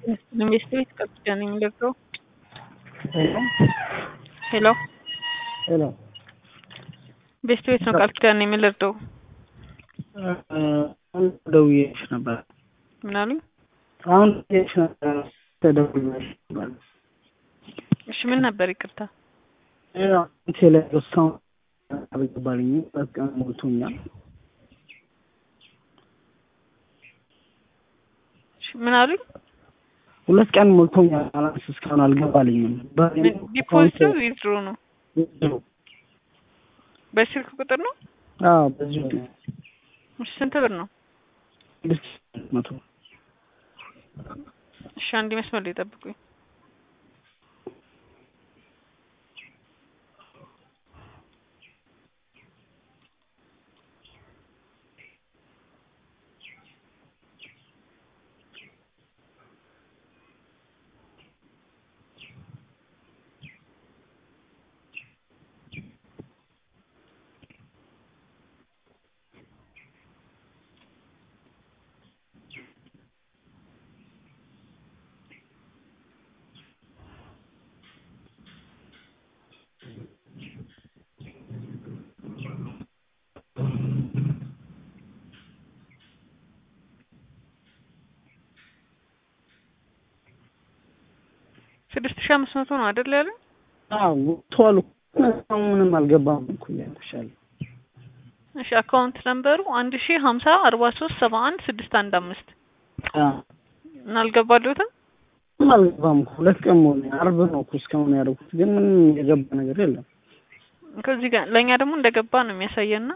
ኢንቨስትሜንት ቀጥታ ነው የሚለቀው። ሄሎ ሄሎ ኢንቨስትሜንት ነው ቃል ኪዳን ነው የሚለቀው። አሁን ደውዬሽ ነበር። ምን አሉኝ? አሁን ደውዬሽ ነበር። ተደውዬሽ ነበር። እሺ ምን ነበር? ይቅርታ ቴሌ እስካሁን አልገባልኝም። በቃ ሞልቶኛል። እሺ ምን አሉኝ? ሁለት ቀን ሞልቶኛል። ባላንስ እስካሁን አልገባልኝም። ዲፖዚት ነው ዊዝድሮ ነው? በስልክ ቁጥር ነው? አዎ በዚሁ ነው። እሺ ስንት ብር ነው? ስድስት መቶ እሺ አንድ መስመር ላይ ጠብቁኝ። ስድስት ሺህ አምስት መቶ ነው አይደል ያለ? አዎ ቶሎ ምንም አልገባም እኮ ያልሻል። እሺ አካውንት ነምበሩ አንድ ሺህ ሀምሳ አርባ ሶስት ሰባ አንድ ስድስት አንድ አምስት እና አልገባለሁትም። ምንም አልገባም እኮ ሁለት ቀን ሞላ። አርብ ነው እኮ እስካሁን ያደረኩት ግን ምንም የገባ ነገር የለም። ከዚህ ጋር ለእኛ ደግሞ እንደገባ ነው የሚያሳየና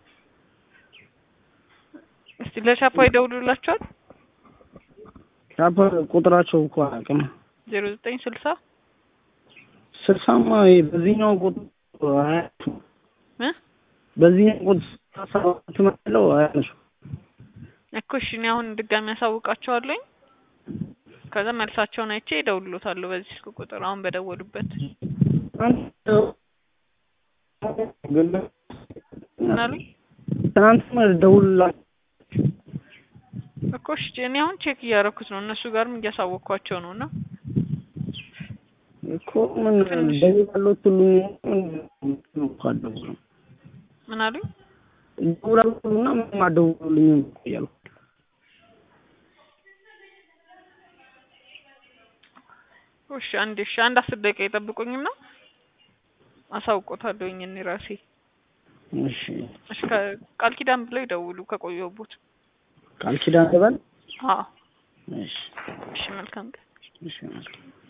እስቲ ለቻፓ ይደውሉላቸዋል። ቻፓ ቁጥራቸው እኮ አላውቅም። ዜሮ ዘጠኝ ስልሳ ስልሳማ በዚህኛው ቁጥር አያቱ እ በዚህኛው ቁጥር ሰባት መለው አያነሱ እኮ እሺ እኔ አሁን ድጋሚ ያሳውቃቸዋለኝ። ከዛ መልሳቸውን አይቼ ይደውሉታለሁ በዚህ ስልክ ቁጥር አሁን በደወሉበት ምን አሉኝ ትናንትም ደውላ እኮ እሺ እኔ አሁን ቼክ እያደረኩት ነው እነሱ ጋርም እያሳወቅኳቸው ነው እና እኮ ምን ደውላለሁ ትሉኝ ምን ካደው ምን አሉኝ ደውላለሁ ትሉና ምንም አትደውሉልኝም እኮ እያልኩ እሺ አንድ እሺ አንድ አስር ደቂቃ ይጠብቁኝና አሳውቆታለሁኝ እኔ ራሴ እሺ እሺ ቃል ኪዳን ብለው ይደውሉ ከቆየሁበት ቃል ኪዳን ትበል አዎ እሺ እሺ መልካም ቀን እሺ መልካም